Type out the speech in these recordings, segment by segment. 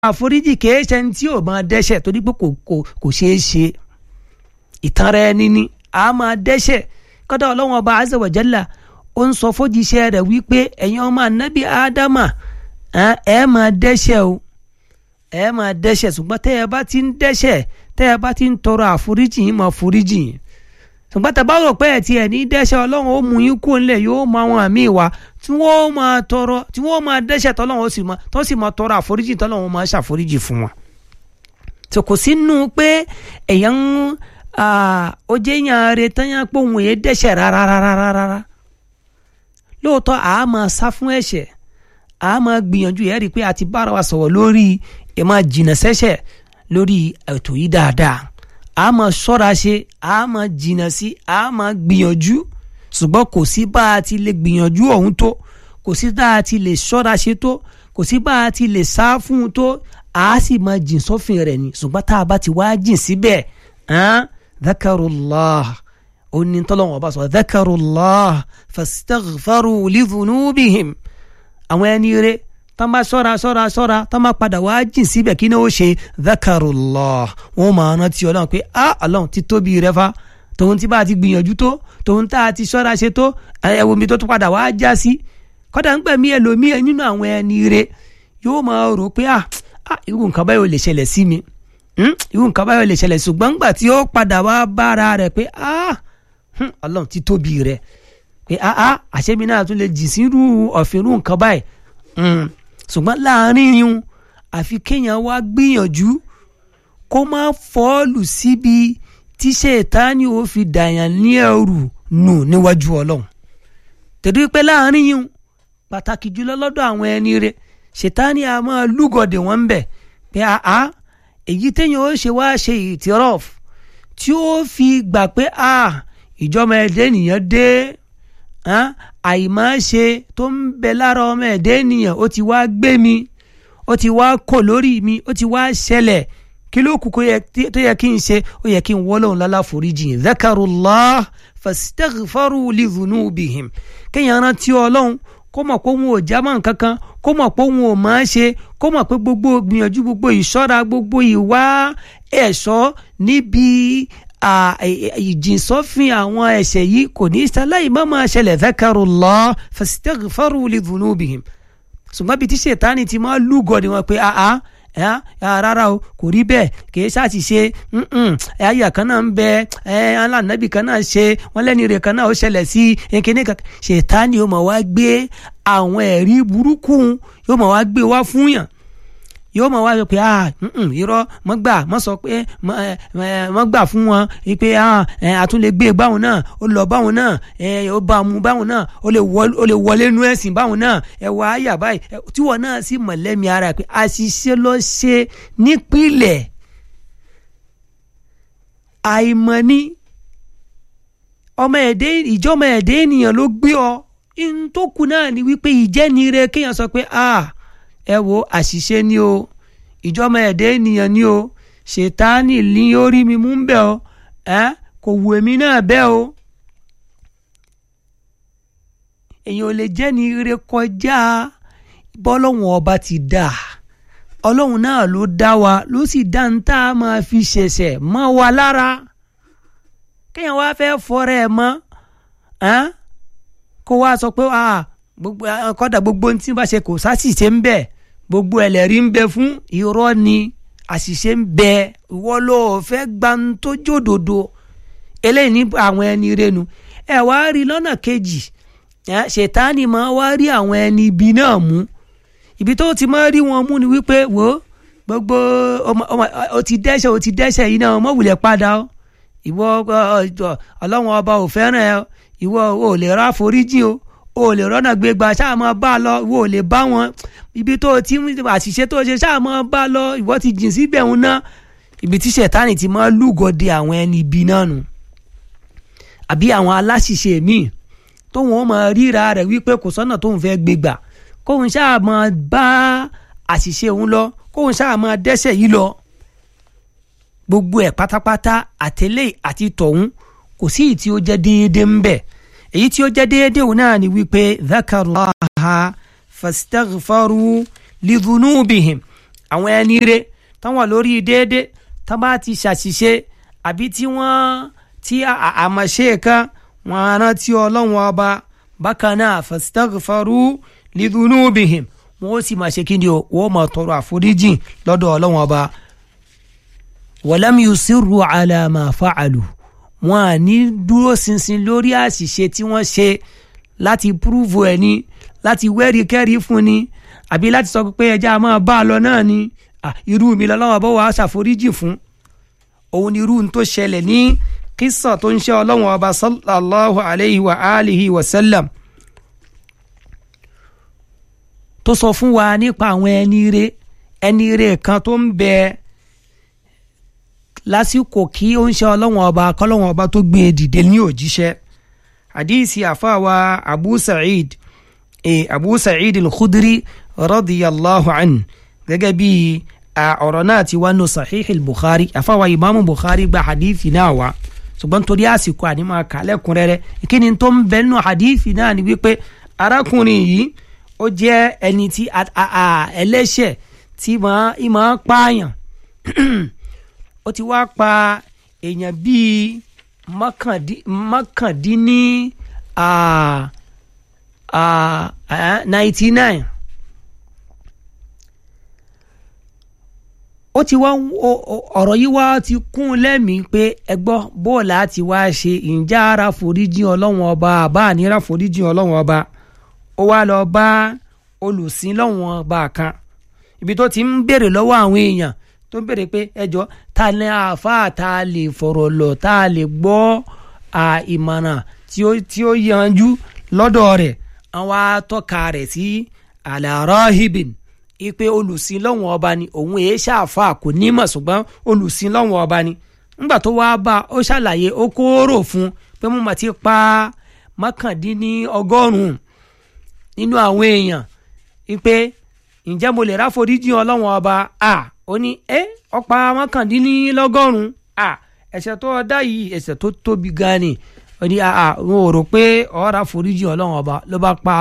àforíjì kìí ṣe ní tí ò máa dẹ́ṣẹ̀ torí pé kò kò kò ṣeé ṣe ìtanra ẹni ni a máa dẹ́ṣẹ̀ kọ́dọ̀ ọlọ́run ọba azza wa jalla ó ń sọ fójíṣẹ́ rẹ̀ wípé ẹ̀yin ọmọ ànábì ádámà ẹ máa dẹ́ṣẹ̀ o ẹ máa dẹ́ṣẹ̀ ṣùgbọ́n tẹ́ ẹ bá ti ń dẹ́ṣẹ̀ tẹ́ ẹ bá ti ń tọrọ àforíjì yín máa foríjì yín ṣùgbọ́n tẹ́ bá rò pé ẹ̀ tí ẹ̀ ní dẹ́ṣẹ̀ ọlọ́run ó mú yín kó ńlẹ̀ yóò mọ àwọn àmì ìwà tí wọ́n máa tọrọ tí wọ́n máa dẹ́ṣẹ̀ tọ́lọ́run ó sì máa tó sì máa tọrọ àforíjì tọ́lọ́run máa ṣàforíjì fún wọn. tó kò sínú pé èèyàn ó jẹ́ yàn rẹ̀ tán yàn pé òun yẹn dẹ́ṣẹ̀ rárá rárá rárá lóòótọ́ àá máa sá fún ẹ̀ṣẹ̀ àá máa gbìyànjú ẹ̀ rí i pé a ti bára wa sọ̀rọ̀ lórí ẹ̀ máa jìnà sẹ́ṣẹ̀ lórí ètò yìí dáadáa a máa ṣọ́ra ṣe a máa jìnnà sí a máa gbìyànjú ṣùgbọ́n kò sí bá a ti lè gbìyànjú ọ̀hún tó kò sí bá a ti lè ṣọ́ra ṣe tó kò sí bá a ti lè sá fún un tó a sì máa jìn sófin rẹ̀ ni ṣùgbọ́n tá a bá ti wá jìn síbẹ̀ dhakarullah ó ní tọ́lọ́wọ́n ọba sọ dhakarullah fastaghfaru lidhunubihim àwọn ẹni rẹ̀ tán bá ṣọ́ra ṣọ́ra ṣọ́ra tán bá padà wá jìn síbẹ̀ kí ni ó ṣe dhakarullah wọn máa rántí ọlọ́run pé a ọlọ́run ti tóbi rẹ fa tòun tí bá a ti gbìyànjú tó tòun tá a ti ṣọ́ra ṣe tó ẹ̀wọ̀n mi tó tún padà wá já sí kọ́dà ń gbẹ̀mí ẹlòmíì nínú àwọn ẹni rẹ yóò máa rò pé a irú nǹkan báyọ̀ lè ṣẹlẹ̀ sí mi irú nǹkan báyọ̀ lè ṣẹlẹ̀ ṣùgbọ́n ńgbà tí ó padà wá bára rẹ̀ pé a ọlọ́run ti tóbi rẹ pé a a àṣẹ́mi náà tún lè jì sí irú ọ̀fìn irú nǹkan báyìí ṣùgbọ́n láàrin yun àfi kéèyàn wá gbìyànjú kó má fọ́ọ̀lù síbi tí ṣètánì ó fi dàyàn ní ẹrù nù níwájú ọlọ́run tẹ̀dú pé láàrin yun pàtàkì jùlọ lọ́dọ̀ àwọn ẹni rẹ̀ ṣètánì a máa lúgọ̀dẹ̀ wọ́n ń bẹ̀ pé àá èyí téèyàn ó ṣe wá ṣe ìtìrọ́f tí ó fi gbà pé a ìjọba ẹ̀dẹ́ nìyẹn dé àìmáṣe tó ń bẹ lára ọmọ ẹ̀dẹ́ ènìyàn ó ti wá gbé mi ó ti wá kò lórí mi ó ti wá ṣẹlẹ̀ kí ló kù tó yẹ kí n ṣe ó yẹ kí n wọ́lọ́hún lálàforíjì dhakarullah fastaghfaru lidhunubihim kéèyàn rántí ọlọ́run kó mọ̀ pé òun ò jámọ́ nǹkan kan kó mọ̀ pé òun ò máa ṣe kó mọ̀ pé gbogbo gbìyànjú gbogbo ìṣọ́ra gbogbo ìwà ẹ̀ṣọ́ níbi ìjìnsọ́fin àwọn ẹ̀ṣẹ̀ yìí kò ní sáláì má máa ṣẹlẹ̀ dhakarullah fastaghfaru lidhunubihim ṣùgbọ́n bíi tí ṣètánì ti máa lúgọ ni wọn pé àá rárá o kò rí bẹ́ẹ̀ kì í ṣáàtì ṣe àyà kan náà ń bẹ alánàbì kan náà ṣe wọn lẹ́ni rẹ̀ kan náà ó ṣẹlẹ̀ sí kíní kan ṣètánì yóò máa wá gbé àwọn ẹ̀rí burúkú yóò máa wá gbé wá fún yàn yóò máa wá sọ pé ah irọ́ mọ́ gbà mọ́ sọ pé mọ́ gbà fún wọn pé ah àtún lè gbé báwọn náà ó lọ báwọn náà ó bá mu báwọn náà ó lè wọlé nú ẹ̀sìn báwọn náà ẹ wá àyà báyìí tíwọ náà sì mọ̀ lẹ́mi ara pé àṣìṣe ló ṣe nípìnlẹ̀ àìmọ̀ ni ọmọ ẹ̀dẹ́ ìjọmọ ẹ̀dẹ́ ènìyàn ló gbé ọ ntòkù náà ni wípé ìjẹ́ni rẹ kéèyàn sọ pé ah ẹ wo àṣìṣe ni o ìjọba ẹ̀dẹ́ ènìyàn ni o ṣètánì ní orí mi mú ń bẹ̀ o ẹ kò wù èmi náà bẹ́ẹ̀ o èèyàn ò lè jẹ́ ní ire kọjá bọ́lọ́hún ọba ti dà ọlọ́run náà ló dá wa ló sì dá ń tá a máa fi ṣẹ̀ṣẹ̀ mọ́ wa lára kéèyàn wá fẹ́ fọ́rẹ́ ẹ mọ́ kó wá sọ pé gbogbo kọ́dà gbogbo ohun tí wọ́n bá ṣe kò sásìṣe ń bẹ gbogbo ẹlẹ́rí ń bẹ fún irọ́ ni àṣìṣe ń bẹ ìwọ ló fẹ́ gbanto jódodo eléyìí ní àwọn ẹni renu ẹ wá rí lọ́nà kejì ṣètánì máa wá rí àwọn ẹni ibi náà mú ibi tó ti máa rí wọn mú ni wípé wò ó gbogbo o ti dẹ́ṣẹ̀ o ti dẹ́ṣẹ̀ yìí náà mọ̀ wulẹ̀ padà o ìwọ ọlọ́run ọba ò fẹ́ràn ẹ ìwọ ò lè rà foríjì o o lè rọ́nà gbégbá ṣáà máa bá a lọ ìwọ ò lè bá wọn ibi tó ti àṣìṣe tó ṣe ṣáà máa bá a lọ ìwọ ti jìn síbẹ̀ ń ná ibi tí ṣẹ̀tánì ti máa lúgọ̀dẹ àwọn ẹni ibi náà nù àbí àwọn aláṣìṣe míì tóun ó máa ríra rẹ̀ wípé kò sọ́nà tóun fẹ́ gbégbà kóun ṣáà máa bá àṣìṣe òun lọ kóun ṣáà máa dẹ́ṣẹ̀ yìí lọ gbogbo ẹ̀ pátápátá àtẹlẹ́ àti tọ̀hún kò sí ìtí ó jẹ́ déédéé ń bẹ̀ èyí tí ó jẹ́ déédéé òun náà ni wípé dhakarullaha fastaghfaru lidhunubihim àwọn ẹni re tán wà lórí déédéé tán bá ti ṣàṣìṣe àbí tí wọ́n tí àmọ̀ṣe kan wọ́n rántí ọlọ́run ọba bákan náà fastaghfaru lidhunubihim wọ́n ó sì máa ṣe kí ni o wọ́n máa tọrọ àforíjì lọ́dọ̀ ọlọ́run ọba walam yusirru ala ma fa'alu wọn à ní dúró ṣinṣin lórí àṣìṣe tí wọ́n ṣe láti púrúfù ẹ̀ ní láti wẹ́rí kẹ́rí fún ni àbí láti sọ pé ẹja máa bá a lọ náà ni irú mi lọ́wọ́ bọ́ wàá ṣàforíjì fún òun ni irú tó ṣẹlẹ̀ ní kísà tó ń ṣe ọlọ́run ọba sallallahu alayhi wa alihi wa sallam tó sọ fún wa nípa àwọn ẹni rere ẹni rere kan tó ń bẹ lásìkò kí ó ń ṣe ọlọ́wọ́n ọba kọ́lọ́wọ́n ọba tó gbé e dìde ní òjíṣẹ́ hadisi àfàwà abu sa'id e abu sa'id al-khudri radiyallahu an gẹ́gẹ́ bí ọ̀rọ̀ náà ti wá nù sahih al-bukhari àfàwà imaamu bukhari gba hadisi náà wá ṣùgbọ́n torí àsìkò àní máa kà lẹ́kùnrẹ́rẹ́ ìkíni tó ń bẹ nù hadisi náà ni wípé arákùnrin yìí ó jẹ́ ẹni tí ẹlẹ́ṣẹ̀ tí máa pààyàn ó ti wá pa èèyàn bíi mọ́kàndínní ninety nine ó ti wá ọ̀rọ̀ yìí wá ti kún lẹ́mìí pé ẹgbọ́ bóòlù àti wá ṣe ìjà ara foríjì ọlọ́wọ́n ọba àbá àníra foríjì ọlọ́wọ́n ọba ó wá lọ bá olùsìn lọ́wọ́n ọba kan ibi tó ti ń béèrè lọ́wọ́ àwọn èèyàn tó ń béèrè pé ẹjọ́ ta ni àáfàá ta lè fọ̀rọ̀ lọ ta lè gbọ́ ìmọ̀ràn tí ó yanjú lọ́dọ̀ rẹ̀ àwọn atọ́ka rẹ̀ sí alárọ́hìbìn ipe olùsìn lọ́wọ́n ọba ni òun èé ṣàfà kò nímọ̀ ṣùgbọ́n olùsìn lọ́wọ́n ọba ni ńgbà tó wá bá ó ṣàlàyé ó kóró fún pé mo mà ti pa mọ́kàndínní ọgọ́rùn-ún nínú àwọn èèyàn ipe ǹjẹ́ mo lè ráforíjì ọlọ́wọ́n ọba a ó ní ẹ ọ̀pá mọ́kàndínlọ́gọ́rùn-ún a ẹ̀ṣẹ̀ tó dá yìí ẹ̀ṣẹ̀ tó tóbi gan ni ó ní a wọn ò rò pé ọ̀rá foríjì ọlọ́wọ́n ọba ló bá pa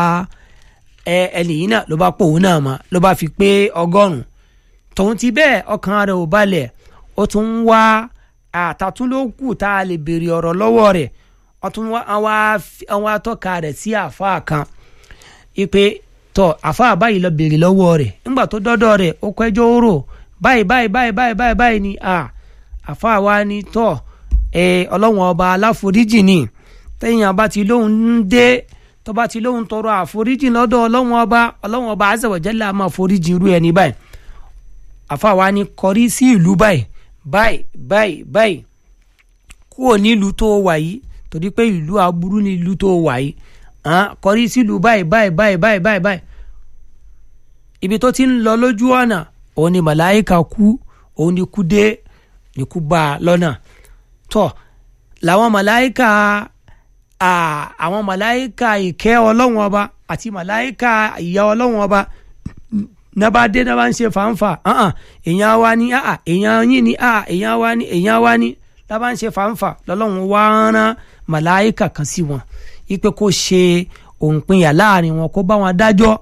ẹnì yìí náà ló bá pò òun náà mọ́ ló bá fi pé ọgọ́rùn-ún tòun ti bẹ́ẹ̀ ọkàn rẹ̀ ò balẹ̀ ó tún ń wá àtàtúndókù tá a lè béèrè ọ̀rọ̀ lọ́wọ́ rẹ̀ ó tún wá àwọn atọ́ka rẹ̀ sí àáfàá kan ipe tọ àáfàá báyìí lọ béèrè lọ́wọ́ rẹ̀ nígbà tó dọ́dọ̀ rẹ̀ ó kẹjọ́ rò báyìí báyìí báyìí báyìí báyìí báyìí ni àáfàá wa ni tọ ẹ ọlọ́wọ́n ọba aláforíjì ni tẹ́yìn abá ti lóhun ń dé tó bá ti lóhun tọrọ àforíjì lọ́dọ̀ ọlọ́wọ́n ọba ọlọ́wọ́n ọba azza wa jalla máa foríjì irú ẹni báyìí àáfàá wa ni kọrí sí ìlú báyìí báyìí báyìí báyìí kúrò nílùú tó wà yìí torí pé ìlú aburú ní ìlú tó wà yìí kọrí sílùú báyìí báyìí báyìí báyìí báyìí báyìí ibi tó ti ń lọ lójú ọ̀nà òun ni màláìka kú òun ni kú dé ni kú bá a lọ́nà tọ́ làwọn màláìka àwọn màláìka ìkẹ́ ọlọ́wọ́n ọba àti màláìka ìyà ọlọ́wọ́n ọba nàbà dé nàbà ń ṣe fàǹfà èèyàn wa ni èèyàn yín ni èèyàn wa ni èèyàn wa ni nàbà ń ṣe fàǹfà lọ́lọ́run wá rán màláìka kan sí wọn ipe kó ṣe òǹpinya láàrin wọn kó bá wọn dájọ́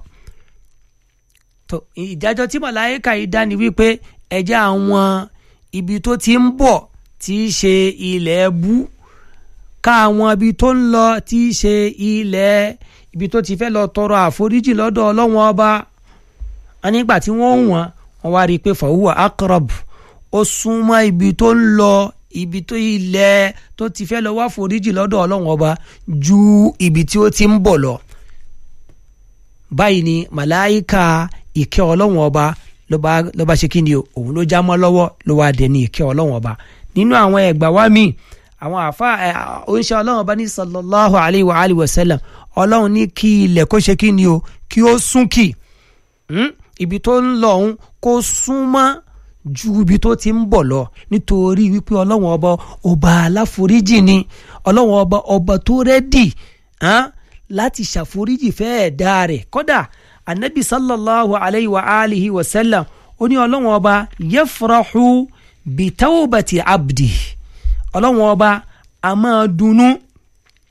tó ìdájọ́ tí màláìka yìí dá ni wípé ẹjẹ́ àwọn ibi tó ti ń bọ̀ tí í ṣe ilẹ̀ bú ká àwọn ibi tó ń lọ tí í ṣe ilẹ̀ ibi tó ti fẹ́ lọ tọrọ àforíjì lọ́dọ̀ ọlọ́wọ́n ọba nígbà tí wọ́n ń wọ́n wọ́n wá rí i pé fàwùwà akrab ó súnmọ́ ibi tó ń lọ ibi tó ilẹ̀ tó ti fẹ́ lọ wá foríjì lọ́dọ̀ ọlọ́run ọba ju ibi tí ó ti ń bọ̀ lọ. báyìí ni màláìka ìkẹ́ ọlọ́run ọba ló bá ṣe kí ni òun ló já mọ́ lọ́wọ́ ló wá dé ní ìkẹ́ ọlọ́run ọba. nínú àwọn ẹgbà wa mi àwọn àfa oníṣẹ́ ọlọ́run ọba ní sallallahu alayhi wa alihi wa sallam ọlọ́run ní kí ilẹ̀ kó ṣe kí ni o kí ó sún kì ibi tó ń lọ òun kó súnmọ́ ju ibi tó ti ń bọ̀ lọ nítorí wípé ọlọ́wọ́n ọba ọba aláforíjì ni ọlọ́wọ́n ọba ọba tó rẹ́dì láti ṣàforíjì fẹ́ẹ̀ dá rẹ̀ kódà anabi sallallahu alayhi wa alihi wa sallam ó ní ọlọ́wọ́n ọba yafrahu bitawbati abdi ọlọ́wọ́n ọba a máa dunnú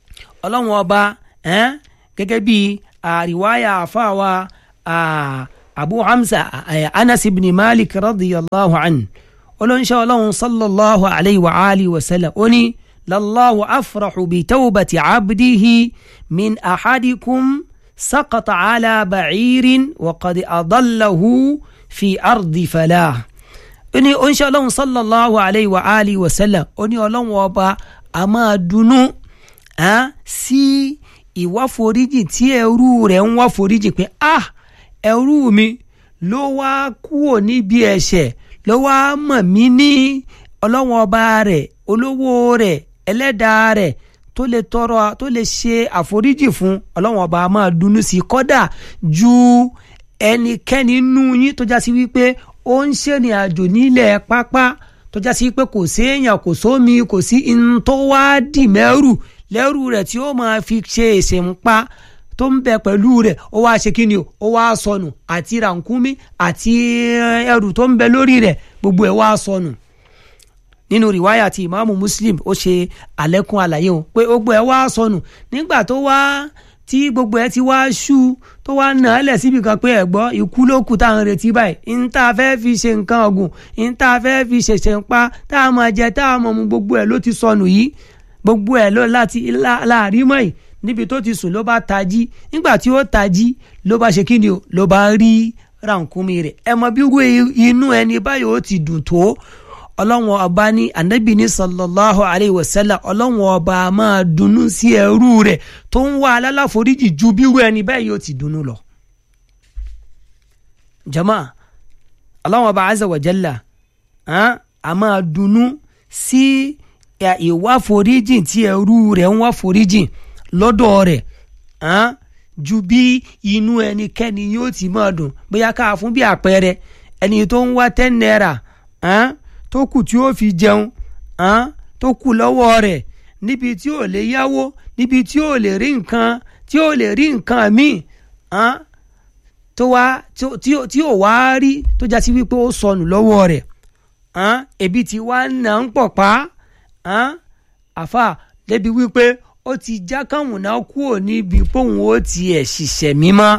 ọlọ́wọ́n ọba gẹ́gẹ́ bí àríwáyà àfáàwá abu hamza anas ibn malik radiyallahu anhu olóńṣẹ́ ọlọ́run sallallahu alayhi wa alihi wa sallam ó ní lallahu afrahu bi tawbati abdihi min ahadikum saqata ala ba'irin wa qad adallahu fi ardi falah ó ní oníṣẹ́ ọlọ́run sallallahu alayhi wa alihi wa sallam ó ní ọlọ́run ọba a máa dunnú sí ìwáforíjì tí ẹrú rẹ̀ ń wáforíjì pé ah ẹrú mi ló wá kúrò níbi ẹ̀ṣẹ̀ ló wá mọ̀ mí ní ọlọ́run ọba rẹ̀ olówó rẹ̀ ẹlẹ́dàá rẹ̀ tó lè tọrọ tó lè ṣe àforíjì fún ọlọ́run ọba a máa dunnú sí kọ́dà ju ẹnikẹ́ni nínú yín tó já sí wípé ó ń ṣèrìn àjò nílẹ̀ pápá tó já sí pé kò séèyàn kò sómi kò sí in tó wá dì mẹ́rù lẹ́rù rẹ̀ tí ó máa fi ṣe ìṣèǹpa tó ń bẹ pẹ̀lú rẹ̀ ó wá ṣe kíni o ó wá sọnù àti rànkúmí àti ẹrù tó ń bẹ lórí rẹ̀ gbogbo ẹ̀ wá sọnù nínú rìwáyà tí ìmáàmù muslim ó ṣe àlékún àlàyé o pé gbogbo ẹ̀ wá sọnù nígbà tó wá tí gbogbo ẹ̀ ti wá ṣú tó wá nà á lẹ̀ síbi kan pé ẹ̀gbọ́ ikú ló kù táwọn retí báyìí ń tá a fẹ́ fi ṣe nǹkan ọ̀gùn ń tá a fẹ́ fi ṣẹ̀ṣẹ̀ ń pa tá a máa jẹ tá a máa mu gbogbo ẹ̀ ló ti sọnù yìí gbogbo ẹ̀ ló láti láàrin mọ́ yìí níbi tó ti sùn ló bá tají nígbà tí ó tají ló bá ṣe kíni o ló bá rí rànkúmi rẹ̀ ẹ mọ bí irú inú ẹni báyìí ó ti dùn tó ọlọ́wọ́n ọba ní anabi ní sallallahu alayhi wa sallam ọlọ́wọ́n ọba máa dunnú sí ẹrú rẹ̀ tó ń wá alálàforíjì ju bí irú ẹni báyìí ó ti dunnú lọ. jama ọlọ́wọ́n ọba azza wa jalla a máa dunnú sí ìwá foríjì tí ẹrú rẹ̀ ń wá foríjì lọ́dọ̀ rẹ̀ ju bí inú ẹnikẹ́ni yóò ti máa dùn bóyá ká fún bí àpẹẹrẹ ẹni tó ń wá ten naira tó kù tí ó fi jẹun tó kù lọ́wọ́ rẹ̀ níbi tí ò lè yáwó níbi tí ò lè rí nǹkan tí ò lè rí nǹkan míì tó wá tí ò wá rí tó já sí wípé ó sọnù lọ́wọ́ rẹ̀ ebi tí wá nà ń pọ̀ pa àfà débi wípé ó ti já káwọn náà kúrò níbi póun ó tiẹ̀ ṣiṣẹ́ mímọ́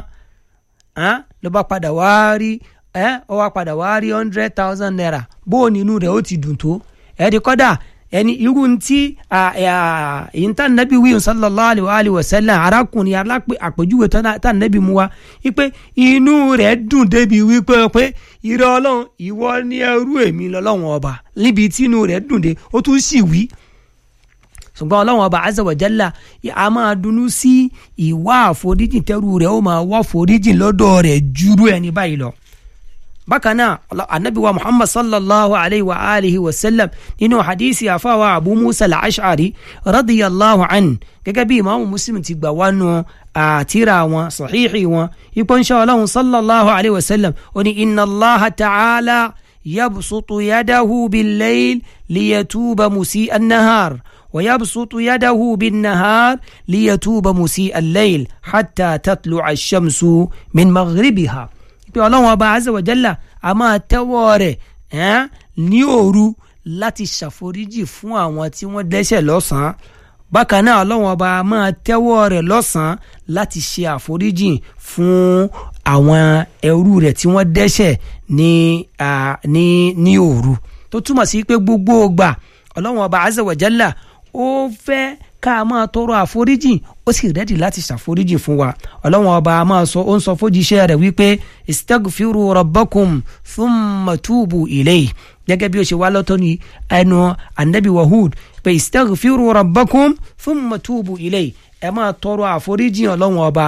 ló bá padà wá rí ẹ ọ wá padà wá rí hundred thousand naira bó o nínú rẹ̀ ó ti dùn tó ẹ di kọ́dà ẹni irú tí ìyíntà nàbí wíyùn sallallahu alayhi wa sallam arákùnrin alápè àpèjúwe tá nàbí mu wa wípé inú rẹ̀ dùn débi wípé pé irọ́ ọlọ́run ìwọ ni ẹrú èmi lọ́lọ́run ọba níbi tí inú rẹ̀ dùn dé ó tún sì wí ṣùgbọ́n ọlọ́run ọba azza wa jalla a máa dunnú sí ìwà àforíjì tẹ́rù rẹ̀ ó máa wá àforíjì lọ́dọ̀ rẹ̀ jùrú ẹni báyìí lọ bákan náà anabi wa muhammad sallallahu alayhi wa alihi wa sallam nínú hadisi àfàwà abu musa al-ash'ari radiyallahu an gẹ́gẹ́ bí imaamu muslim ti gbà wánu àtìrà wọn sahihi wọn ipò ń ṣe ọlọ́run sallallahu alayhi wa sallam ó ní inna allah ta'ala yabsutu yadahu bil-layl liyatuba musi an-nahar wa yabsutu yadahu bin-nahar liyatuba musi al-layl hatta tatlu'a ash-shamsu min maghribiha pé ọlọ́run ọba azza wa jalla a máa tẹ́wọ́ rẹ̀ ní òru láti ṣàforíjì fún àwọn tí wọ́n dẹ́ṣẹ̀ lọ́sàn-án bákan náà ọlọ́run ọba a máa tẹ́wọ́ rẹ̀ lọ́sàn-án láti ṣe àforíjì fún àwọn ẹrú rẹ̀ tí wọ́n dẹ́ṣẹ̀ ní ní ní òru tó túmọ̀ sí pé gbogbo ògbà ọlọ́run ọba azza wa jalla ó fẹ́ ká máa tọrọ àforíjì ó sì rẹ́dì láti ṣàforíjì fún wa ọlọ́wọ́n ọba a máa sọ ó ń sọ fójíṣẹ́ rẹ̀ wípé istagfiru rabbakum thumma tubu ilayhi gẹ́gẹ́ bí ó ṣe wá lọ́tọ́ ní ẹnu anabi wahud pé istagfiru rabbakum thumma tubu ilayhi ẹ máa tọrọ àforíjì ọlọ́wọ́n ọba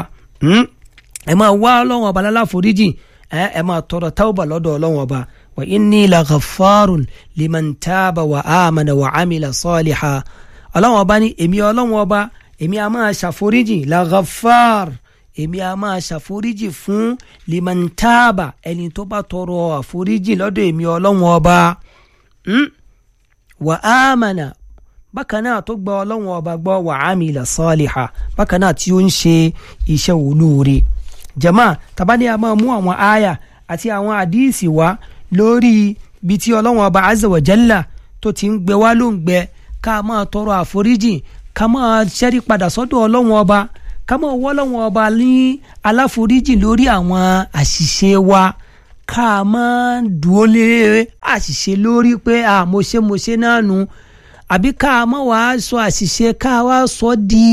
ẹ máa wá ọlọ́wọ́n ọba láláforíjì ẹ máa tọrọ tawba lọ́dọ̀ ọlọ́wọ́n ọba wa inni la ghaffarun liman taba wa amana wa amila saliha ọlọ́wọ́n ọba ní èmi ọlọ́wọ́n ọba èmi a máa ṣàforíjì la ghaffar èmi a máa ṣàforíjì fún limantaba ẹni tó bá tọrọ àforíjì lọ́dọ̀ èmi ọlọ́wọ́n ọba wà ámànà bákan náà tó gba ọlọ́wọ́n ọba gbọ́ wà ámìlà saliha bákan náà tí ó ń ṣe iṣẹ́ olóore jama tabani a máa mú àwọn aya àti àwọn àdíìsì wá lórí bí tí ọlọ́wọ́n ọba azza wa jalla tó ti ń gbẹ wá ló ń gbẹ ká máa tọrọ àforíjì ká máa ṣẹ́rí padà sọ́dọ̀ ọlọ́wọ́n ọba ká máa wọ́ ọlọ́run ọba ní aláforíjì lórí àwọn àṣìṣe wa ká máa dúró lé àṣìṣe lórí pé à mo ṣe mo ṣe náà nu àbí ká máa wá sọ àṣìṣe ká wá sọ di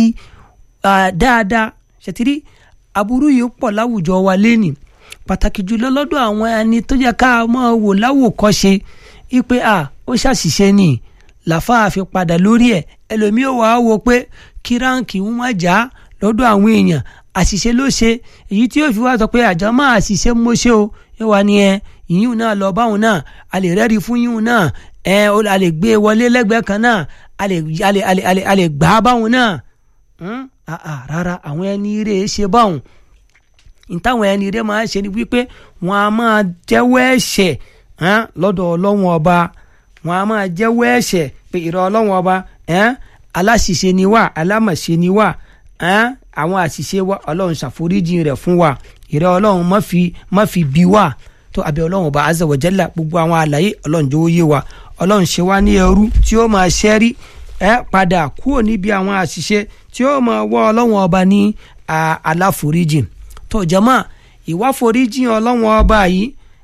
dáadáa ṣètìrí aburú yìí pọ̀ láwùjọ wa lẹ́nìí pàtàkì jùlọ lọ́dọ̀ àwọn ẹni tó yẹ ká máa wò láwòkọ́ṣe ipe à ó ṣàṣìṣe ni làfáà fi padà lórí ẹ̀ ẹlòmíì ò wá wò pé kí ráǹkì ń má já lọ́dọ̀ àwọn èèyàn àṣìṣe ló ṣe èyí tí yóò fi wá sọ pé àjọ máa àṣìṣe mo ṣe o yóò wá ní ẹ ìyún náà lọ báwọn náà a lè rẹ́rìí fún yíyún náà ẹ a lè gbé wọlé lẹ́gbẹ̀ẹ́ kan náà a lè a lè a lè a lè gbà á báwọn náà rárá àwọn ẹni rè é ṣe báwọn ìtàwọn ẹni rè máa ṣe ni wípé wọn a máa jẹ́wọ́ ẹ̀ṣẹ̀ lọ́dọ̀ ọlọ́wọ́n ọba wọn a máa jẹ́wọ́ ẹ̀ṣẹ̀ pé ìrọ̀ ọlọ́wọ́n ọba aláṣìṣe ni wá alámọ̀ṣe ni wá àwọn àṣìṣe wa ọlọ́run ṣàforíjì rẹ̀ fún wa ìrẹ́ ọlọ́run má fi má fi bí wa tó abẹ́ ọlọ́run ọba azza wa jalla gbogbo àwọn àlàyé ọlọ́run jọ̀wọ́ yé wa ọlọ́run ṣe wá ní ẹrú tí ó máa ṣẹ́rí ẹ padà kúrò níbi àwọn àṣìṣe tí ó máa wọ́ ọlọ́run ọba ní aláforíjì tó jama ìwà foríjì ọlọ́run ọba yìí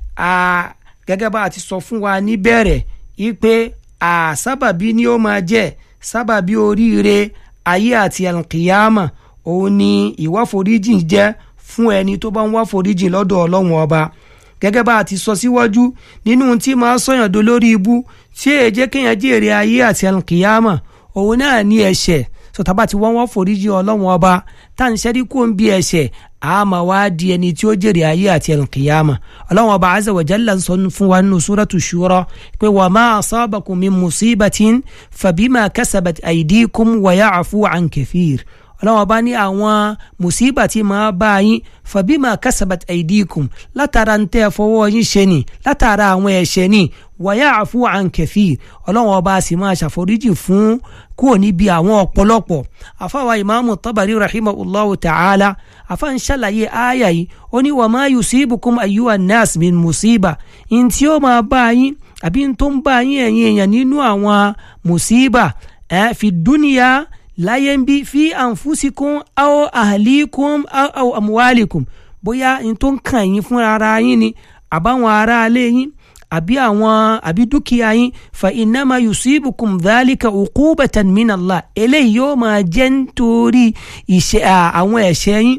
gẹ́gẹ́ bá a ti sọ fún wa níbẹ̀rẹ̀ yìí pé sábàbí ni ó máa jẹ́ sábàbí oríire ayé àti alkiyama òun ni ìwà foríjì jẹ́ fún ẹni tó bá ń wá foríjì lọ́dọ̀ ọlọ́run ọba gẹ́gẹ́ bá a ti sọ síwájú nínú tí máa sọ̀yàn do lórí ibú tí èyí jẹ́ kéèyàn jèrè ayé àti alkiyama òun náà ní ẹ̀ṣẹ̀ sọtaba tí wọ́n wọ́n foríjì ọlọ́run ọba tá à ń ṣẹ́rí kó ń bí ẹ̀ṣẹ̀ àmà wá di ẹni tí ó jèrè ayé àti alkiyama ọlọ́run ọba azza wa jalla ń sọ fún wa nínú suratu shura pé wa ma asabakum min musibatin fabima kasabat aydikum wa ya'fu an kathir ọlọ́run ọba ní àwọn mùsíbà tí máa bá yín fabima kasabat aidikum látara ń tẹ́ fọwọ́ yín ṣe ni látara àwọn ẹ̀ṣẹ̀ ni wa ya'fu an kathir ọlọ́run ọba sì máa ṣàforíjì fún kúrò níbi àwọn ọ̀pọ̀lọpọ̀ àfáwà ìmáàmù tabari rahimahullahu ta'ala àfa ń ṣàlàyé àyà yìí ó ní wa ma yusibukum ayyuhan nas min musiba in tí ó máa bá yín àbí n tó ń bá yín ẹ̀yin èèyàn nínú àwọn musiba ẹ̀ fi dúnìyà láyé ń bí fi ànfúsíkún aw ahlikum aw amwalikum bóyá n tó ń kàn yín fún ara yín ni àbáwọn ará ilé yín àbí àwọn àbí dúkìá yín fa innama yusibukum dhalika uqubatan min Allah eléyìí yóò máa jẹ́ nítorí ìṣe àwọn ẹ̀ṣẹ̀ yín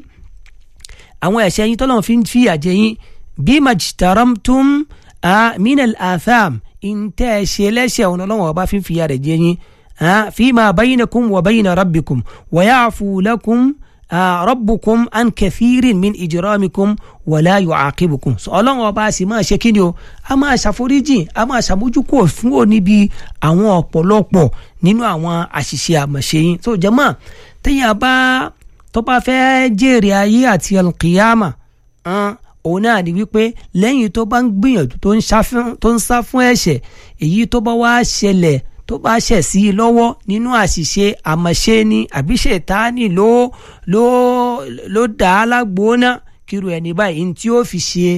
àwọn ẹ̀ṣẹ̀ yín tọ́lọ́run fi ń fìyà jẹ yín bima jtaramtum min al-atham ìntẹ́ ẹ̀ṣẹ̀ lẹ́ṣẹ̀ ọ̀nà ọlọ́run ọba fi ń fìyà rẹ̀ jẹ yín فيما بينكم وبين ربكم ويعفو لكم ربكم عن كثير من إجرامكم ولا يعاقبكم ọlọ́run ọba sì máa ṣe kí ni o a máa ṣàforíjì a máa ṣàmójúkò fún ọ níbi àwọn ọ̀pọ̀lọpọ̀ nínú àwọn àṣìṣe àmọ̀ṣe yín tó jẹ́ mọ́ téèyàn bá tó bá fẹ́ jèrè ayé àti alkiyama òun náà ni wípé lẹ́yìn tó bá ń gbìyànjú tó ń sá fún ẹ̀ṣẹ̀ èyí tó bá wá ṣẹlẹ̀ tó bá ṣẹ̀ sí i lọ́wọ́ nínú àṣìṣe àmọ̀ṣe ni àbí ṣètáàní ló ló ló dà á lágbóná kíru ẹni báyìí ní tí ó fi ṣe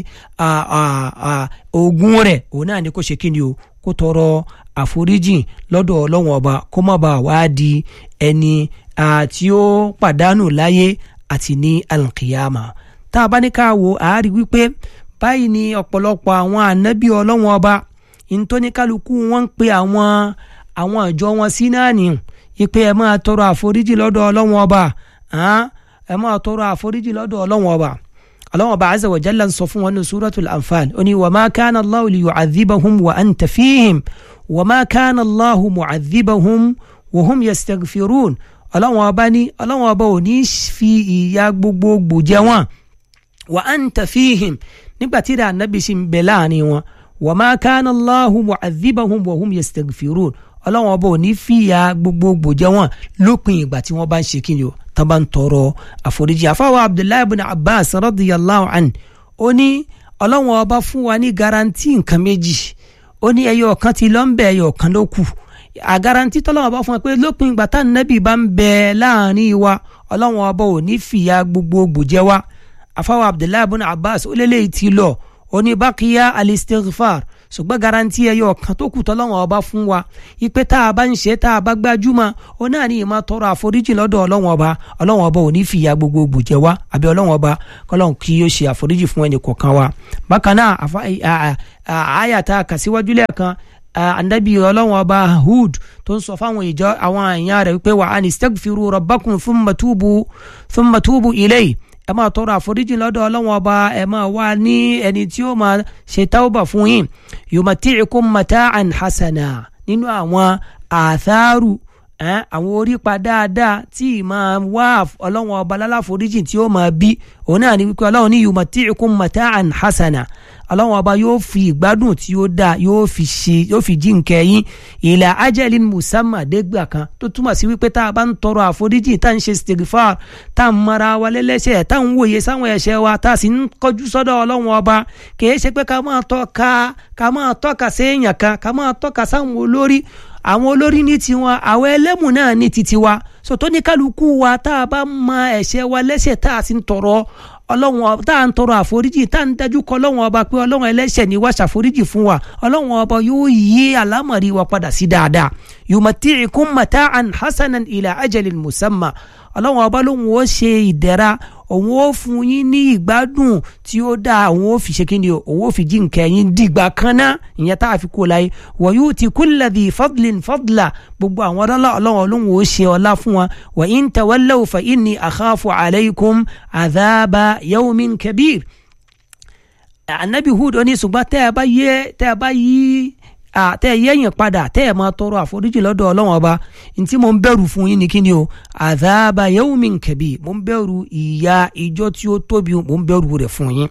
oògùn rẹ̀ òun náà ni kò ṣe kí ni o kó tọrọ àforíjì lọ́dọ̀ ọlọ́wọ́n ọba kó má bàa wá di ẹni tí ó pàdánù láyé àti ní alkiyama tá a bá ní ká wo àárí wípé báyìí ni ọ̀pọ̀lọpọ̀ àwọn ànábì ọlọ́wọ́n ọba ìntóníkálukú wọn ń pe àwọn àwọn ìjọ wọn sí náà ní ipe ẹ máa tọrọ àforíjì lọ́dọ̀ ọlọ́wọ́n ọba ẹ máa tọrọ àforíjì lọ́dọ̀ ọlọ́wọ́n ọba ọlọ́wọ́n ọba azza wa jalla ń sọ fún wọn ní suratul anfal ó ní wa ma kana Allahu li yu'adhibahum wa anta fihim wa ma kana Allahu mu'adhibahum wa hum yastaghfirun ọlọ́wọ́n ọba ní ọlọ́wọ́n ọba ò ní fi ìyà gbogbogbò jẹ wọn wa anta fihim nígbà tí ìdá ànábì sì ń bẹ láàrin wọn wa ma kana Allahu mu'adhibahum wa hum yastaghfirun ọlọ́wọ́n ọba ò ní fìyà gbogbogbò jẹ wọ́n lópin ìgbà tí wọ́n bá ń ṣe kí ni o tán bá ń tọrọ àforíjì àfáwọ̀ abdullahi ibn abbas radiyallahu an ó ní ọlọ́wọ́n ọba fún wa ní garanti nǹkan méjì ó ní ẹyọ kan ti lọ ń bẹ ẹyọ kan ló kù àgaranti tọ́lọ́wọ́n ọba fún wa pé lópin ìgbà tá nàbì bá ń bẹ láàrin wa ọlọ́wọ́n ọba ò ní fìyà gbogbogbò jẹ wá àfáwọ̀ abdullahi ibn abbas ó lélẹ́yìí ti lọ ó ní bákíyá alistighfar ṣùgbọ́n garanti ẹyọ kan tó kù tọ́lọ́wọ́n ọba fún wa ipe tá a bá ń ṣe tá a bá gbájúmọ́ ó náà ní ìmọ̀ tọrọ àforíjì lọ́dọ̀ ọlọ́wọ́n ọba ọlọ́wọ́n ọba ò ní fìyà gbogbo bùjẹ wa àbí ọlọ́wọ́n ọba kọ́lọ́n kí yóò ṣe àforíjì fún ẹnì kọ̀ọ̀kan wa bákan náà àyà tá a kà síwájú lẹ́ẹ̀kan anabi ọlọ́wọ́n ọba hud tó ń sọ fáwọn ìjọ àwọn èèyàn rẹ̀ wípé wà á ní stagfiru rabbakum thumma tubu thumma tubu ilayhi ẹ máa tọrọ àforíjì lọ́dọ̀ ọlọ́wọ́n ọba ẹ máa wá ní ẹni tí ó máa ṣe tauba fún yín yumati'ikum mata'an hasana nínú àwọn àtharu àwọn orípa dáadáa tí máa wá ọlọ́wọ́n ọba lálàforíjì tí ó máa bí òun náà ní wípé ọlọ́wọ́n ní yumati'ikum mata'an hasana ọlọ́wọ́n ọba yóò fi ìgbádùn tí ó dáa yóò fi ṣe yóò fi jí nkẹ́ yín ìlà ajalin musamma dégbà kan tó túmọ̀ sí wípé tá a bá ń tọrọ àforíjì tá a ń ṣe stigfar tá a ń mara wa lẹ́lẹ́ṣẹ̀ tá a ń wòye sáwọn ẹ̀ṣẹ̀ wa tá a sì ń kọjú sọ́dọ̀ ọlọ́wọ́n ọba kìí ṣe pé ká máa tọ́ka ká máa tọ́ka séèyàn kan ká máa tọ́ka sáwọn olórí àwọn olórí ní tiwọn àwọn ẹlẹ́mù náà ní titi wa sọ̀tọ́ ní kálukú wa tá a bá mọ ẹ̀ṣẹ̀ wa lẹ́ṣẹ̀ tá a sì ń tọrọ ọlọ́run tá à ń tọrọ àforíjì tá à ń dájú kọ ọlọ́run ọba pé ọlọ́run ẹlẹ́ṣẹ̀ ni wá ṣàforíjì fún wa ọlọ́run ọba yóò yí àlámọ̀rí wa padà sí dáadáa yumati'ikum mata'an hasanan ila ajalin musamma ọlọ́run ọba lóun ó ṣe ìdẹ̀ra òun ó fún yín ní ìgbádùn tí ó dáa òun ó fi ṣe kíni o òun ó fi jí nǹkan yín dìgbà kan náà ìyẹn tá a fi kó láyé wa yu'ti kulla dhi fadlin fadla gbogbo àwọn ọlọ́lá ọlọ́run olóhùn ó ṣe ọlá fún wa wa in tawallaw fa inni akhafu alaykum adhaba yawmin kabir. anabi hud ó ní ṣùgbọ́n tẹ́ ẹ bá yẹ tẹ́ ẹ bá yí tẹ́ ẹ yẹ́yìn padà tẹ́ ẹ máa tọrọ àforíjì lọ́dọ̀ ọlọ́run ọba ntí mo ń bẹ̀rù fún yín ní kíni o àdáàbà yawmin kabir mo ń bẹ̀rù ìyà ìjọ tí ó tóbi mo ń bẹ̀rù rẹ̀ fún yín.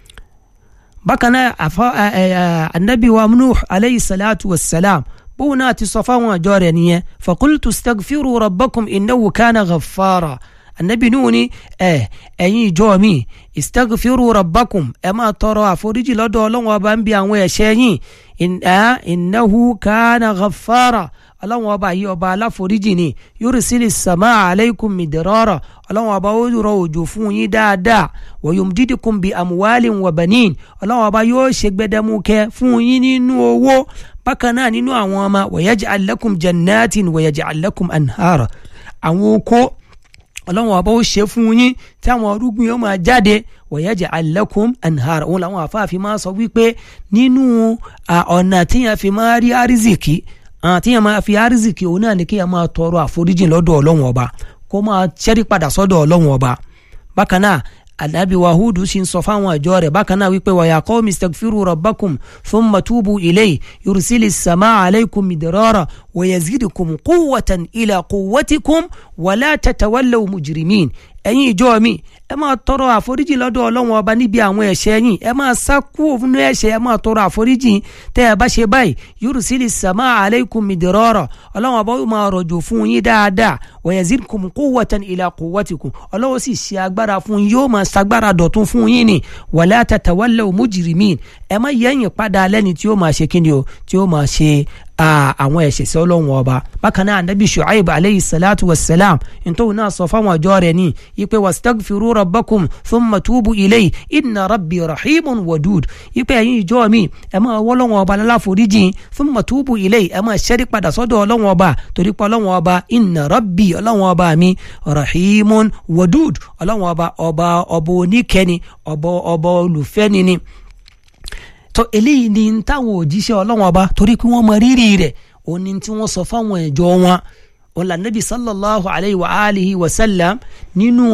bákan náà àfa anabi wa nuh aleyhi salatu wa salam bóun náà ti sọ fáwọn àjọ rẹ̀ nìyẹn fakultu stagfiru rabbakum innahu kana ghaffara anabi nuhu ni ẹ ẹ̀yin ìjọ mi istagfiru rabbakum ẹ máa tọrọ àforíjì lọ́dọ̀ ọlọ́run ọba ń bi àwọn ẹ̀ṣẹ̀ yín innahu kana ghaffara ọlọ́run ọba yìí ọba aláforíjì ni yursili sama aleikum midrara ọlọ́run ọba ó rọ òjò fún yín dáadáa wa yumdidukum bi amuwalin wa banin ọlọ́run ọba yóò ṣe gbẹdẹmukẹ fún yín nínú owó bákan náà nínú àwọn ọmọ wa yaj'al lakum jannatin wa yaj'al lakum anhara àwọn oko ọlọ́run ọba ó ṣe fún yín tí àwọn arúgbìn yóò máa jáde wa yaj'al lakum anhara òun làwọn àfáàfin máa sọ wípé nínú ọ̀nà tíyẹn fi máa rí àrísìkí tíyẹn máa fi àrísìkí òun náà ni kíyẹn máa tọrọ àforíjìn lọ́dọ̀ ọlọ́run ọba kó máa ṣẹ́rí padà sọ́dọ̀ ọlọ́run ọba bákan náà anabi wahudu sì ń sọ fáwọn àjọ rẹ̀ bákan náà wípé wàyà qawmi istagfiru rabbakum thumma tubu ilayhi yursili samaa alaykum midrara wa yazidukum quwwatan ila quwwatikum wala tatawallaw mujrimin ẹ̀yin ìjọ mi ẹ máa tọrọ àforíjì lọ́dọ̀ ọlọ́run ọba níbi àwọn ẹ̀ṣẹ̀ yín ẹ máa sá kúrò fún ẹ̀ṣẹ̀ ẹ máa tọrọ àforíjì tẹ́ ẹ bá ṣe báyìí yursili samaa alaykum midrara ọlọ́run ọba yóò máa rọ̀jò fún yín dáadáa wa yazidkum quwwatan ila quwwatikum ọlọ́run sì ṣe agbára fún yín yóò máa ṣagbára dọ̀tún fún yín ni wala tatawallaw mujrimin ẹ má yẹ̀yìn padà lẹ́ni tí ó máa ṣe kíni o tí ó máa ṣe àwọn ẹ̀ṣẹ̀ sí ọlọ́run ọba bákan náà anabi shuaib aleyhi salatu wa salam ntòun náà sọ fáwọn ọjọ́ rẹ̀ ní ipe wastagfiru rabbakum thumma tubu ilayhi inna rabbi rahimun wadud ipe ẹ̀yin ìjọ mi ẹ máa wọ́ ọlọ́run ọba láláforíjì thumma tubu ilayhi ẹ máa ṣẹ́rí padà sọ́dọ̀ ọlọ́run ọba torí pé ọlọ́run ọba inna rabbi ọlọ́run ọba mi rahimun wadud ọlọ́run ọba ọba ọba oníkẹ́ni ọba ọba olùfẹ́ni ni tó eléyìí ni ń táwọn òjíṣẹ́ ọlọ́wọ́n ọba torí pé wọ́n mọ rírì rẹ̀ òun ni tí wọ́n sọ fáwọn ìjọ wọn òun là nàbì sallallahu alayhi wa alihi wa sallam nínú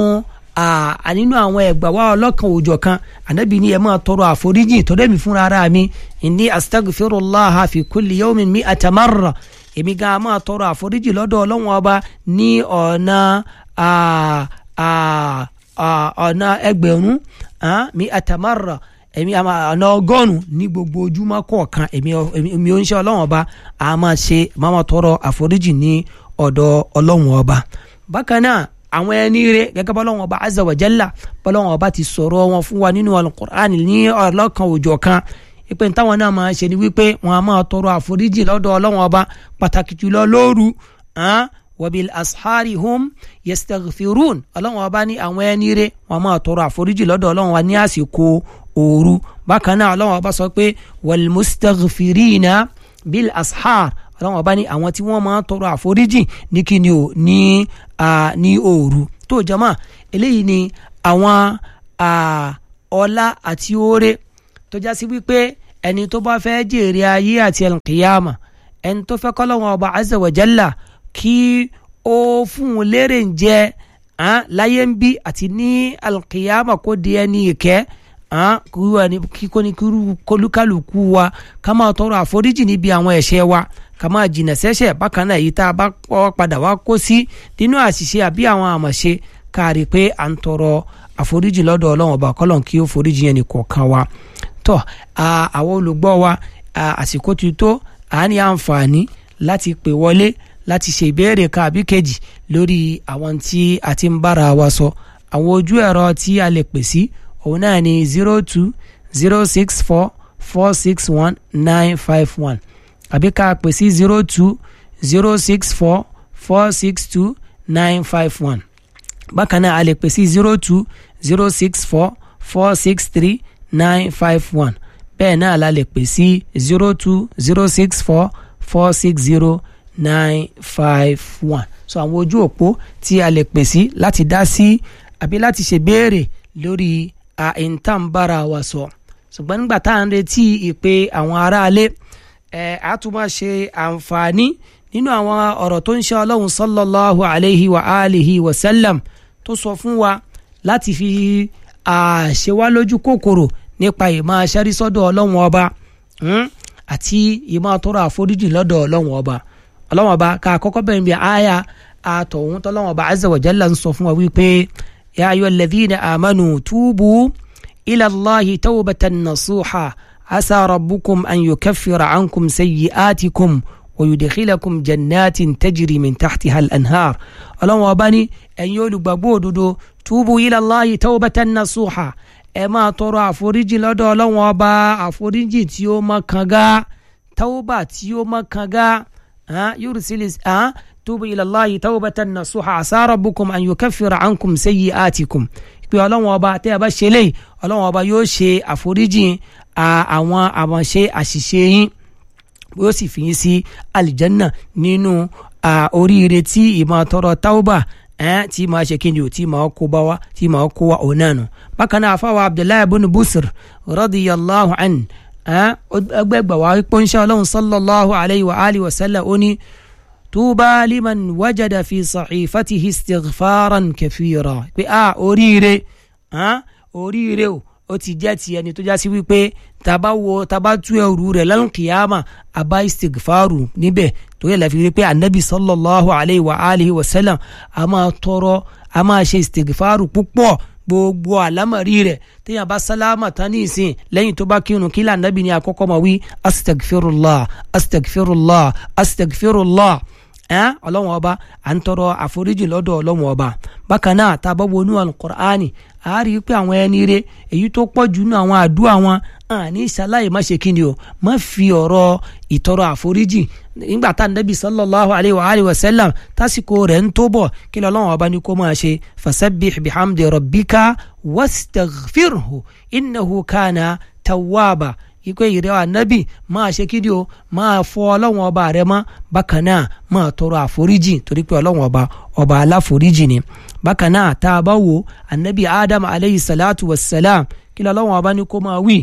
nínú àwọn ẹgbà wa ọlọ́kan òòjọ́ kan ànábì ní ẹ máa tọrọ àforíjì tọ́lẹ́ mi fúnra ara mi inni astaghfirullah fi kulli yawmin mi'ata marra èmi gan máa tọrọ àforíjì lọ́dọ̀ ọlọ́wọ́n ọba ní ọ̀nà ọ̀nà ẹgbẹ̀rún mi'ata marra èmi ọ̀nà ọgọ́rùn ní gbogbo ojúmọ́ kọ̀ọ̀kan èmi ò ń ṣe ọlọ́run ọba a máa ṣe máa tọrọ àforíjì ní ọ̀dọ̀ ọlọ́run ọba bákan náà àwọn ẹni rẹ gẹ́gẹ́ bọ́lọ́run ọba azza wa jalla bọ́lọ́run ọba ti sọ̀rọ̀ wọn fún wa nínú alukur'an ní ọlọ́kan òjọ̀ kan ìpè táwọn náà máa ṣe ni wípé wọn a máa tọrọ àforíjì lọ́dọ̀ ọlọ́run ọba pàtàkì jùlọ lóru wabil ashari hum yastaghfirun ọlọ́run ọba ní àwọn ẹni rẹ wọn máa tọrọ àforíjì lọ́dọ̀ ọlọ́run wa ní àsìkò òru bákan náà ọlọ́run ọba sọ pé wal mustaghfirina bil ashar ọlọ́run ọba ní àwọn tí wọ́n máa ń tọrọ àforíjì ní kíni o ní ní òru tó jama eléyìí ni àwọn ọlá àti oore tó já sí wípé ẹni tó bá fẹ́ jèrè ayé àti alqiyama ẹni tó fẹ́ kọ́lọ́wọ́n ọba azza wa jalla kí ó fún un lérè ń jẹ láyé ń bí àti ní alqiyama kó di ẹni ìkẹ́ kíkó ní kólúkálùkù wa ká máa tọrọ àforíjì níbi àwọn ẹ̀ṣẹ̀ wa ká máa jìnà sẹ́ṣẹ̀ bákan náà èyí tá a bá padà wá kó sí nínú àṣìṣe àbí àwọn àmọ̀ṣe kárí pé à ń tọrọ àforíjì lọ́dọ̀ ọlọ́run ọba kọ́lọ́n kí ó foríjì yẹn nìkọ̀ọ̀kan wa tọ́ àwọn olùgbọ́ wa àsìkò ti tó à ní àǹfààní láti pè wọlé láti ṣe ìbéèrè kan àbí kejì lórí àwọn tí a ti ń bára wa sọ àwọn ojú ẹ̀rọ tí a lè pè sí òun náà ni zero two zero six four four six one nine five one àbí ká pè sí zero two zero six four four six two nine five one bákan náà a lè pè sí zero two zero six four four six three nine five one bẹ́ẹ̀ náà la lè pè sí zero two zero six four four six zero nine five one so àwọn ojú òpó tí a lè pè sí láti dá sí àbí láti ṣe béèrè lórí àìntàǹbára wa sọ ṣùgbọ́n nígbà tá à ń retí ìpè àwọn aráalé ẹ̀ á tún máa ṣe àǹfààní nínú àwọn ọ̀rọ̀ tó ń ṣe ọlọ́run sallallahu alayhi wa alihi wa sallam tó sọ fún wa láti fi àṣẹ wá lójú kòkòrò nípa ìmọ̀ aṣẹ́rí sọ́dọ̀ ọlọ́run ọba àti ìmọ̀ tọrọ àforíjì lọ́dọ̀ ọlọ́run ọba ọlọ́run ọba ká kọ́kọ́ bẹ̀rẹ̀ bí àyà àtọ̀hún tọ́lọ́run ọba azza wa jalla ń sọ fún wa wípé ya ayyuhal ladhina amanu tubu ila Allahi tawbatan nasuha asa rabbukum an yukaffira ankum sayyi'atikum ويدخلكم جنات تجري من تحتها الأنهار ọlọ́run ọba ní ẹ̀yin olùgbàgbọ́ òdodo túbú ila Allahi tawbatan nasuha ẹ máa tọrọ àforíjì lọ́dọ̀ ọlọ́run ọba àforíjì tí ó mọ́ kanga tawba tí ó mọ́ kanga yursilis túbú ila Allahi tawbatan nasuha asa rabbukum an yukaffira ankum sayyi'atikum pé ọlọ́run ọba tẹ́ ẹ bá ṣe léyìí ọlọ́run ọba yóò ṣe àforíjì àwọn àmọ̀ṣe àṣìṣe yín yóò sì fi yín sí alìjánná nínú oríire tí ìmọ̀ tọrọ tauba tí màá ṣe kíni o tí màá kó bá wa tí màá kó wa òun náà nù. bákan náà afáwa abdullahi ibn busr radiyallahu an ẹgbẹ́gbà wa pọ́nṣẹ́ ọlọ́run sallallahu alayhi wa alihi wa sallam ó ní tuba liman wajada fi sahifatihi istighfaran kathira pé a oríire oríire o ó ti jẹ́ ti ẹni tó já sí wípé taba wo taba tú ẹrù rẹ̀ lálùkìyàmà àbá istighfaru níbẹ̀ tó yẹ láfi rí pé anabi sallallahu alayhi wa alihi wa sallam a máa tọrọ a máa ṣe istighfaru púpọ̀ gbogbo àlámọ̀rí rẹ̀ téèyàn bá sálámà tán ní ìsìn lẹ́yìn tó bá kírun kí lànàbì ní àkọ́kọ́ máa wí astagfirullah astagfirullah astagfirullah ọlọ́wọ́n ọba à ń tọrọ àforíjì lọ́dọ̀ ọlọ́wọ́n ọba bákan náà tá a bá wọnú alukur'ani a rí i pé àwọn ẹni rẹ èyí tó pọ̀ jù nínú àwọn àdúrà wọn àní ìṣaláyè má ṣe kíni o má fi ọ̀rọ̀ ìtọrọ àforíjì nígbà tá nàbì sallallahu alayhi wa alayhi wa sallam tásìkò rẹ̀ ń tó bọ̀ kí ni ọlọ́wọ́n ọba ní kó máa ṣe fasabbih bihamdi rabbika wastaghfirhu innahu kana tawwaba ikú ìrẹ́ ànábì máa ṣe kíni o máa fọ ọlọ́wọ́n ọba rẹ mọ́ bákan náà máa tọrọ àforíjì torí pé ọlọ́wọ́n ọba ọba aláforíjì ni bákan náà tá a bá wo ànábì adam aleyhi salatu wa salam kí lọ́wọ́n ọba ní kó máa wí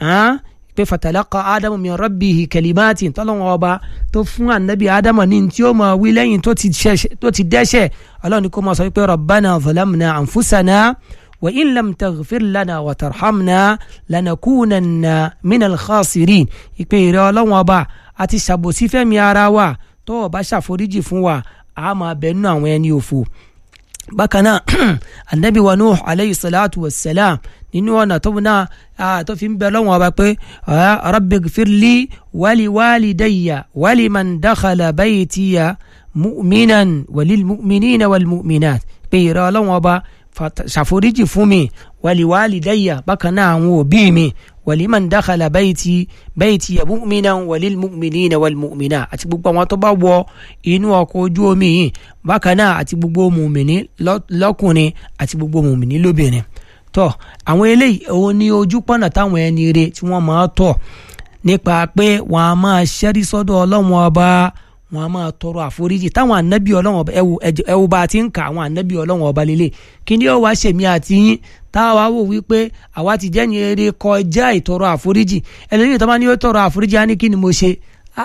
pé fatalaqa adamu min rabbihi kalimatin tọ́lọ́wọ́n ọba tó fún ànábì adam ní tí ó máa wí lẹ́yìn tó ti dẹ́ṣẹ̀ ọlọ́run ní kó máa sọ pé rabbana zalamna anfusana. وإن لم تغفر لنا وترحمنا لنكونن من الخاسرين ìpè ìrẹ ọlọ́wọ́n ọba àti ṣàbòsí fẹ́mi ara wa tó o bá ṣàforíjì fún wa a máa bẹ nínú àwọn ẹni òfò bákan náà anabi wa nuh alayhi salatu wa salam nínú ọ̀nà tó náà tó fi ń bẹ lọ́wọ́n ọba pé rabbi gfirli wali walidayya wali man dakhala baytiya mu'minan walil mu'minina wal mu'minat pé ìrẹ ọlọ́wọ́n ọba ṣàforíjì fún mi wàlíwàlì dáyà bákan náà àwọn òbí mi wàlímàn dákàlà bayti bayti mu'minan walil mu'minina wal mu'minat àti gbogbo àwọn tó bá wọ inú ọkọ̀ ojú omi yìí bákan náà àti gbogbo mùmìnì lọ́kùnrin àti gbogbo mùmìnì lóbìnrin tọ́ àwọn eléyìí òun ni ojú pọ̀nà táwọn ẹni re tí wọ́n máa tọ̀ nípa pé wọ́n á máa ṣẹ́rí sọ́dọ̀ ọlọ́run ọba wọ́n á máa tọrọ àforíjì táwọn ànábì ọlọ́run ọba ẹwù ẹwù bá a ti ń kà àwọn ànábì ọlọ́run ọba lélẹ̀ kí ni ó wá ṣèmí àti yín táwa wò wípé àwa ti jẹ́ ní eré kọjá ìtọrọ àforíjì ẹlẹ́yìn tó bá ní ó tọrọ àforíjì á ní kí ni mo ṣe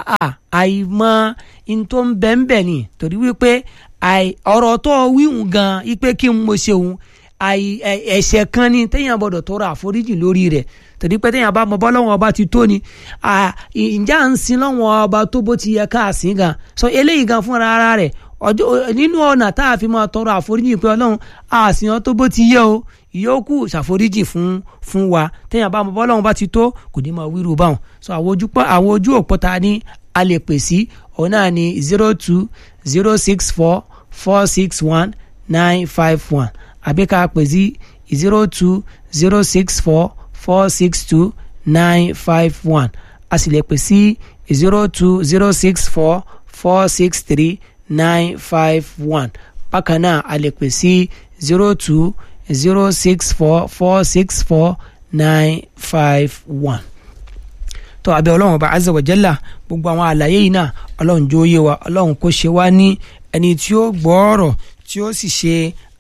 àìmọ̀ in tó ń bẹ̀ ń bẹ̀ ni torí wípé ọ̀rọ̀ tó wíhùn gan ipe kí n mo ṣe òun ẹ̀ṣẹ̀ kan ni téèyàn gbọ́dọ̀ tọrọ àforíjì lórí rẹ̀ torí pé téèyàn bá mọ bọ́ lọ́wọ́ ọba ti tó ni ǹjẹ́ à ń sin lọ́wọ́ ọba tó bó ti yẹ ká sìn gan so eléyìí gan fúnra ara rẹ̀ nínú ọ̀nà tá a fi máa tọrọ àforíjì pé ọlọ́run àsìyàn tó bó ti yẹ o ìyókù ṣàforíjì fún fún wa téèyàn bá mọ bọ́ lọ́wọ́ ọba ti tó kò ní máa wíru báwọn so àwọn ojú òpó ta ni a lè pè sí òun náà ni zero two zero six four four six one nine five one àbí ká pè sí zero two zero six four four six two nine five one a sì lè pè sí zero two zero six four four six three nine five one bákan náà a lè pè sí zero two zero six four four six four nine five one tó abẹ́ ọlọ́run ọba azza wa jalla gbogbo àwọn àlàyé yìí náà ọlọ́run jó yé wa ọlọ́run kó ṣe wá ní ẹni tí ó gbọ́ ọ̀rọ̀ tí ó sì ṣe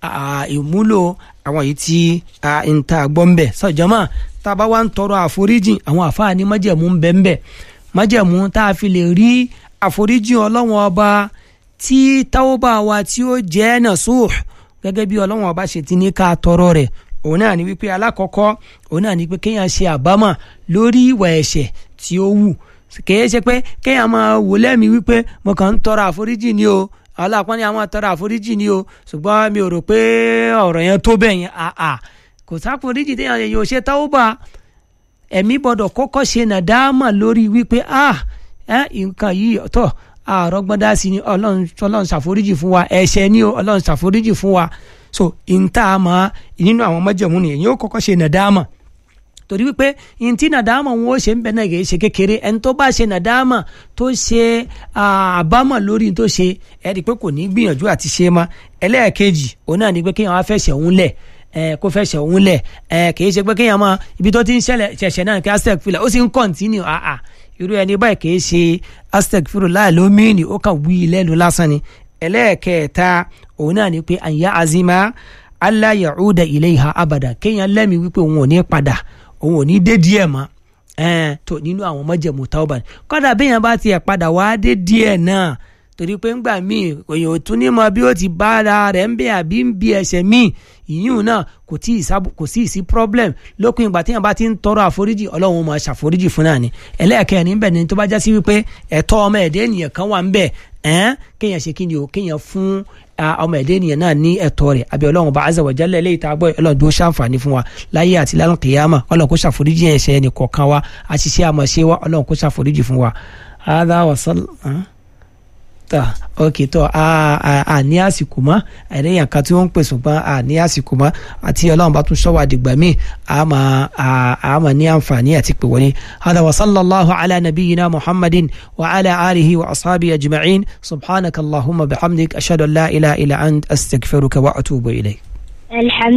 ìmúlò àwọn yìí tí ń ta gbọ́ ń bẹ̀ sọ̀jọ́mọ́ tá a bá wá ń tọrọ àforíjì àwọn àfáà ní májẹ̀mú ń bẹ ń bẹ̀ májẹ̀mú tá a fi lè rí àforíjì ọlọ́run ọba tí tawba wa tí ó jẹ́ nasuh gẹ́gẹ́ bí ọlọ́run ọba ṣe ti ní ká tọrọ rẹ̀ òun náà ní wípé alákọ̀ọ́kọ́ òun náà ní pé kéèyàn ṣe àbámọ̀ lórí ìwà ẹ̀ṣẹ̀ tí ó wù kèé ṣe pé kéèyàn máa wò lẹ́mìí wípé mo kàn ń tọrọ àforíjì ni o aláàpọ́n ni àwọn tọrọ àforíjì ni o ṣùgbọ́n mi ò rò pé ọ̀rọ̀ yẹn tó bẹ́ẹ̀ yẹn àà kò sáforíjì téèyàn yẹn yóò ṣe tawba ẹ̀mí gbọ́dọ̀ kọ́kọ́ ṣe nàdámà lórí wípé ah nǹkan yìí tọ́ àrọ́gbọ́dá sí ni ọlọ́run ṣàforíjì fún wa ẹ̀ṣẹ̀ ni o ọlọ́run ṣàforíjì fún wa so ìntà àmọ́ nínú àwọn májẹ̀mú nìyẹn yóò kọ́kọ́ ṣe nàdámà torí wípé ntí nàdámà wọn ó ṣe ń bẹ náà kìí ṣe kékeré ẹni tó bá ṣe nàdámà tó ṣe àbámọ̀ lórí tó ṣe ẹ rí i pé kò ní gbìyànjú àti ṣe mọ́ ẹlẹ́ẹ̀kejì òun náà ni pé kéèyàn wá fẹsẹ̀ òun lẹ̀ ẹ kó fẹsẹ̀ òun lẹ̀ ẹ kìí ṣe pé kéèyàn máa ibi tó ti ń ṣẹlẹ̀ ṣẹ̀ṣẹ̀ náà kí aztec filẹ̀ ó sì ń kọ́ntínú àà irú ẹni báyìí kìí ṣe aztec filẹ̀ láì lómìnì ó kàn wí lẹ́nu lásán ni ẹlẹ́ẹ̀kẹta òun náà ni pé àyà azima allah yahuda ilayha abada kéèyàn lẹ́mi wípé òun ò ní padà òun ò ní dé díẹ̀ mọ́ ẹ̀ẹ́n tó nínú àwọn májẹ̀mú tauba ni kọ́dà béèyàn bá tiẹ̀ padà wá dé díẹ̀ náà torí pé ńgbà míì èèyàn ò tún ní mọ bí ó ti bá ara rẹ̀ ń bẹ àbí ń bí ẹsẹ̀ míì ìyún náà kò tí ì sábò kò sí ìsí problem lókun ìgbà téèyàn bá ti ń tọrọ àforíjì ọlọ́run máa ṣàforíjì fún náà ni ẹlẹ́ẹ̀kẹ́ níbẹ̀ ni tó bá já sí wípé ẹ̀tọ́ ọmọ ẹ̀dẹ́ ènìyàn kan wà ń bẹ̀ ẹ̀ẹ́n kéèyàn ṣe kí ni o kéèyàn fún ọmọ ẹ̀dẹ́ ènìyàn náà ní ẹ̀tọ́ rẹ̀ àbí ọlọ́run bá azza wa jalla eléyìí tá a gbọ́ ọlọ́run tó ṣàǹfààní fún wa láyé àti lánàá kìyàmà ọlọ́run kó ṣàforíjì ẹ̀ṣẹ̀ ẹnì kọ̀ọ̀kan wa àṣìṣe àmọ̀ṣe wa ọlọ́run kó ṣàforíjì fún wa. hadha wa sal ta ok tó a a a ní àsìkò mọ́ àìníyàn kan tí wọ́n ń pè ṣùgbọ́n a ní àsìkò mọ́ àti ọlọ́run bá tún ṣọ́wọ́ àdìgbà míì a máa a máa ní àǹfààní àti pè wọlé. hada wa sallallahu ala nabiyyina muhammadin wa ala alihi wa ashabi ajma'in subhanaka allahumma bihamdik ashhadu an la ilaha illa ant astaghfiruka wa atubu ilayk. الحمد